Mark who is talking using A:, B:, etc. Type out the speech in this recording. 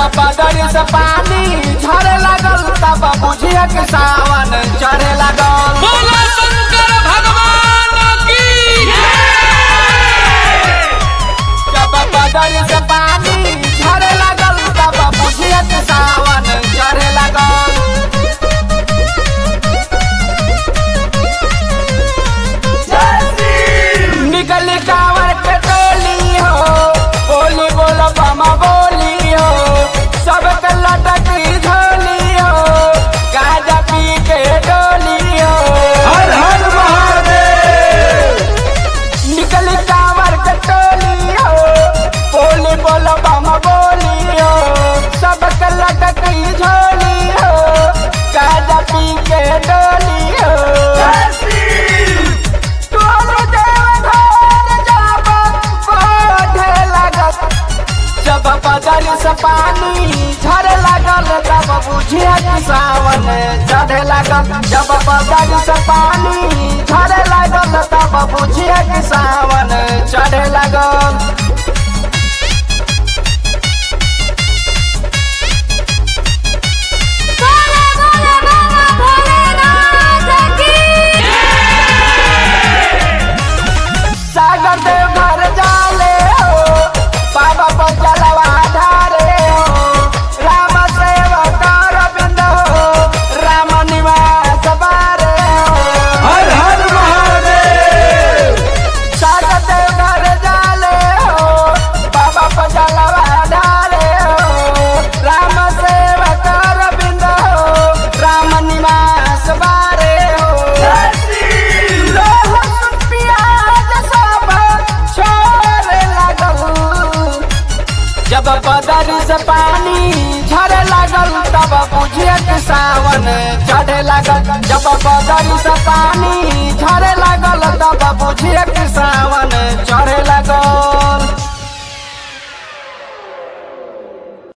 A: बदरी से पानी झरे लागल तब बुझिया के सावन चढ़े लागल
B: बोलो शंकर भगवान की
A: जब बदरी से पानी झरे लागल तब बुझिया के सावन चढ़े लागल निकली कांवर के टोली हो बोली बोलो बमा बोली हो सबके लटकी झोली हो गाजा पी के डोली हो
B: हर हर महादेव
A: निकली कांवर के टोली हो बोली बोलो बमा बोली हो सबके लटकी झोली हो गाजा पी के डोली हो तोरो देव घर जाब कोढ़े लागत जब बदल से पानी झरे लागल तब बुझिया कि सावन चढ़े लागल जब बदल से पानी झरे लागल तब बुझिया कि सावन चढ़े लागल
C: बोले बोले बाबा भोलेनाथ की
A: सागर देव घर जाले हो बाबा पर जलवा धारे हो राम सेवक अरविंद हो राम निवास बारे हो
B: हर हर महादेव
A: सागर देव घर जाले हो बाबा पर जलवा धारे हो राम सेवक अरविंद हो राम निवास बारे हो लहसुन प्याज सब छोड़े लागल जब बदरी से पानी झरे लागल तब बुझिए कि सावन चढ़े लागल जब बदरी से पानी झरे लागल तब बुझिए कि सावन